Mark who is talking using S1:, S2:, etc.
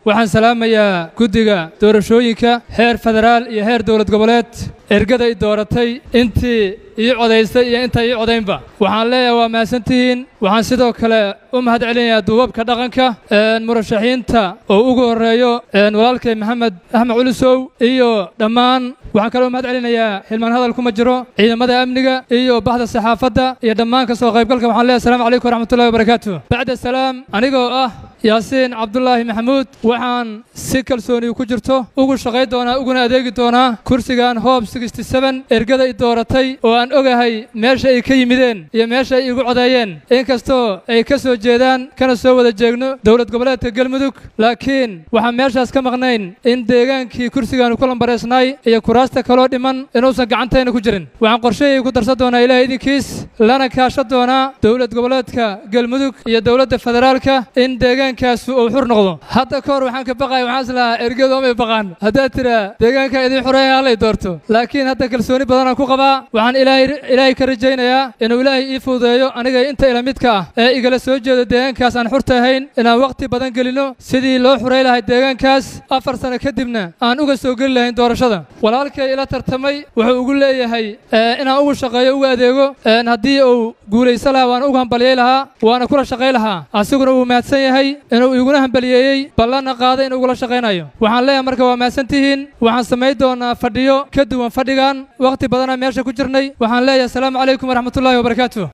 S1: waxaan salaamayaa guddiga doorashooyinka heer federaal iyo heer dowlad goboleed ergada i dooratay intii ii codaystay iyo inta ii codaynba waxaan leeyahay waa mahadsantihiin waxaan sidoo kale u mahad celinayaa duubabka dhaqanka murashaxiinta oo ugu horreeyo walaalkay maxamed axmed culisow iyo dhammaan waxaan kaloo mahad celinayaa xilmaan hadal kuma jiro ciidamada amniga iyo baxda saxaafadda iyo dhammaan ka soo qaybgalka waxaan leeyahay assalamu calaykum waraxmatullahi wabarakaatu bacda salaam anigoo ah yaasiin cabdulaahi maxamuud waxaan si kalsooni ku jirto ugu shaqayn doonaa uguna adeegi doonaa kursigan hoob ergada i dooratay oo aan ogahay meesha ay ka yimideen iyo meesha ay igu codeeyeen inkastoo ay ka soo jeedaan kana soo wada jeegno dowlad goboleedka galmudug laakiin waxaan meeshaas ka maqnayn in deegaankii kursigaanu ku lambareysnaay iyo kuraasta kaloo dhiman inuusan gacantayna ku jirin waxaan qorshahii ku darsan doonaa ilaahay idinkiis lana kaashan doonaa dowlad goboleedka galmudug iyo dowladda federaalka in deegaankaasu uu xur noqdo hadda ka hor waxaan ka baqaya waxaan islahaa ergadu amay baqaan haddaad tiraa deegaanka idin xureeya hallay doorto laakiin hadda kalsooni badanaan ku qabaa waxaan ilaahay ka rajaynayaa inuu ilaahay ii fududeeyo aniga inta ila midka ah ee igala soo jeedo deegaankaas aan xurta ahayn inaan wakhti badan gelino sidii loo xuray lahay deegaankaas afar sano kadibna aan uga soo geli lahayn doorashada walaalkay ila tartamay wuxuu ugu leeyahay inaan ugu shaqeeyo ugu adeego haddii uu guulaysa lahaa waan ugu hambaliyey lahaa waana kula shaqay lahaa asiguna wuu mahadsan yahay inuu iguna hambaliyeeyey ballanna qaaday inuu ugula shaqaynayo waxaan leeyahay marka waa mahadsantihiin waxaan samayn doonaa fadhiyo ka duwan fadhigan wakhti badanaa meesha ku jirnay waxaan leeyahay asalaamu calaykum waraxmatullaahi wabarakaatu